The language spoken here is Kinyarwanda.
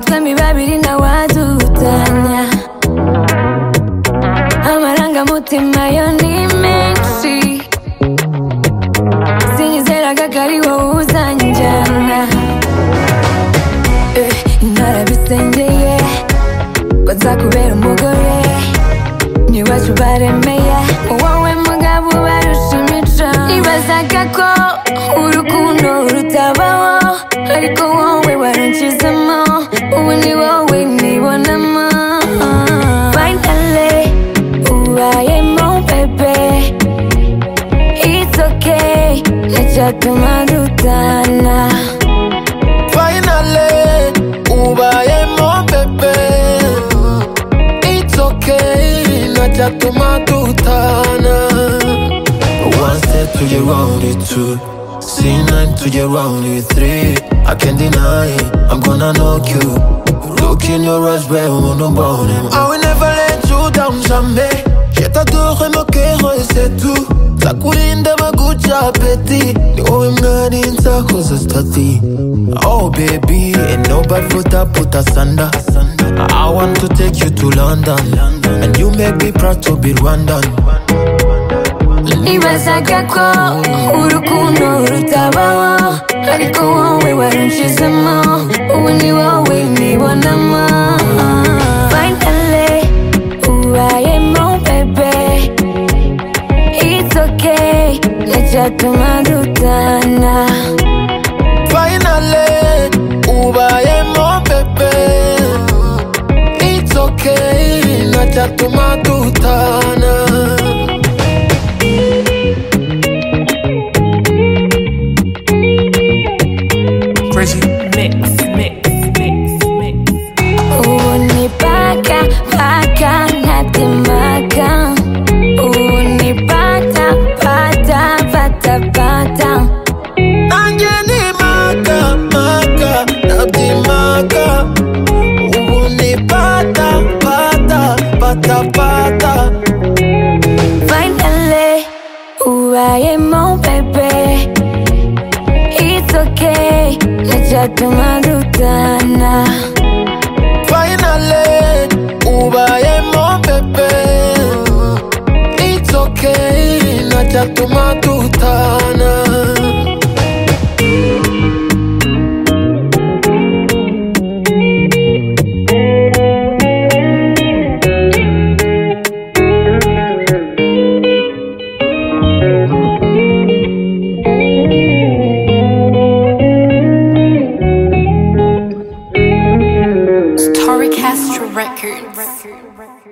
abami babiri ntawadutanya amarangamutima yo ni menshi sinizeraga ko ari wowe uzanjyana Eh, narabisengeye ko nzakubera umugore n'iwacu baremeye wowe mugabo barusha imico nibazaga ko urukundo rutabaho ariko wowe warunkizamo ubu ni wowe nibonamo finally ubayemo bebe it's okay ntacyatuma dutana Finally, ubayemo bebe It's okay, najyatuma dutana One step to get round it two C9 to get round it three I can't deny it, I'm gonna knock you Look in your eyes, where on the bottom I will never let you down, jamais Je t'adore, mon cœur, et c'est tout Nzakurinda maguca apeti Ni wowe mwari nzakoza stati Oh baby, ain't nobody put up, put us under I want to take you to London And you make me proud to be Rwandan Nibazaga ko urukundo rutabaho Ariko wowe warunshizemo Ubu ni wowe nibonamo Finally ubayemo bebe It's okay Ntacyatuma dutana Finally, ubayemo bebe It's okay, najyatuma dutana Crazy mix, mix, mix, mix. Ubu ni paka paka ntatemaka Ubu ni pata pata pata pata nanjye ni maka maka nabyimaga ubu ni pata pata pata pata Finally, ubayemo bebe It's okay, ntacyatuma dutana finally ubayemo bebe it's okay ntacyatuma dutana Tori Castro Records.